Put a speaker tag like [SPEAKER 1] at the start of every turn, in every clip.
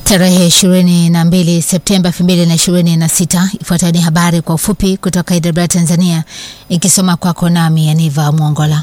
[SPEAKER 1] Tarehe 22 Septemba 2026. Ifuatayo ni habari kwa ufupi kutoka Idara Tanzania, ikisoma kwako nami Yaniva Mwongola.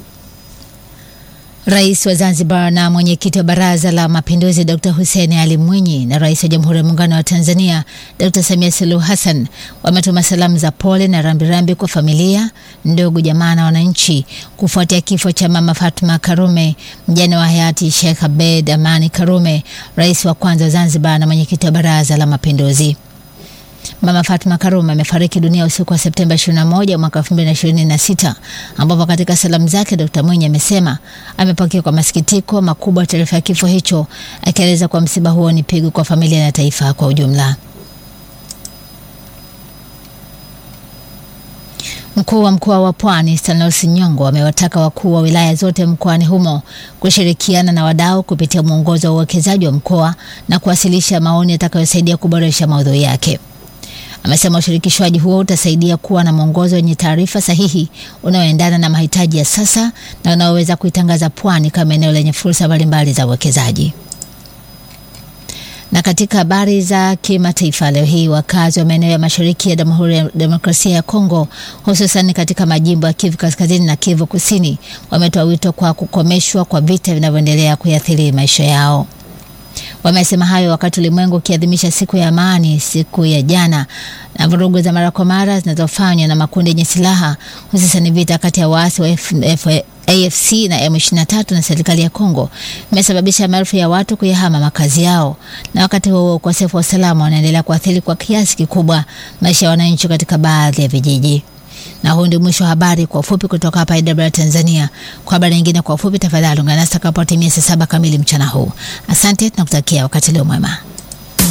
[SPEAKER 1] Rais wa Zanzibar na mwenyekiti wa Baraza la Mapinduzi Dr. Hussein Ali Mwinyi na Rais wa Jamhuri ya Muungano wa Tanzania Dr. Samia Suluhu Hassan wametuma salamu za pole na rambirambi kwa familia, ndugu, jamaa na wananchi kufuatia kifo cha Mama Fatma Karume, mjane wa hayati Sheikh Abed Amani Karume, rais wa kwanza wa Zanzibar na mwenyekiti wa Baraza la Mapinduzi. Mama Fatma Karume amefariki dunia usiku wa Septemba 21 mwaka 2026, ambapo katika salamu zake Dr. Mwinyi amesema amepokea kwa masikitiko makubwa taarifa ya kifo hicho, akieleza kuwa msiba huo ni pigo kwa familia na taifa kwa ujumla. Mkuu wa mkoa wa Pwani Stanislaus Nyongo amewataka wakuu wa wilaya zote mkoani humo kushirikiana na wadau kupitia mwongozo wa uwekezaji wa mkoa na kuwasilisha maoni yatakayosaidia kuboresha maudhui yake. Amesema ushirikishwaji huo utasaidia kuwa na mwongozo wenye taarifa sahihi unaoendana na mahitaji ya sasa na unaoweza kuitangaza Pwani kama eneo lenye fursa mbalimbali za uwekezaji. Na katika habari za kimataifa leo hii, wakazi wa maeneo ya mashariki ya Jamhuri ya Demokrasia ya Kongo, hususan katika majimbo ya Kivu Kaskazini na Kivu Kusini, wametoa wito kwa kukomeshwa kwa vita vinavyoendelea kuathiri maisha yao. Wamesema hayo wakati ulimwengu ukiadhimisha siku ya amani siku ya jana, na vurugu za mara kwa mara zinazofanywa na makundi yenye silaha hususan vita kati ya waasi wa F F AFC na M23 na serikali ya Kongo imesababisha maelfu ya watu kuyahama makazi yao, na wakati huo ukosefu wa usalama unaendelea kuathiri kwa kiasi kikubwa maisha ya wananchi katika baadhi ya vijiji. Na huu ndio mwisho wa habari kwa ufupi kutoka hapa IW Tanzania. Kwa habari nyingine kwa ufupi, tafadhali ungana nasi takapotimia saa saba kamili mchana huu. Asante, tunakutakia wakati leo mwema.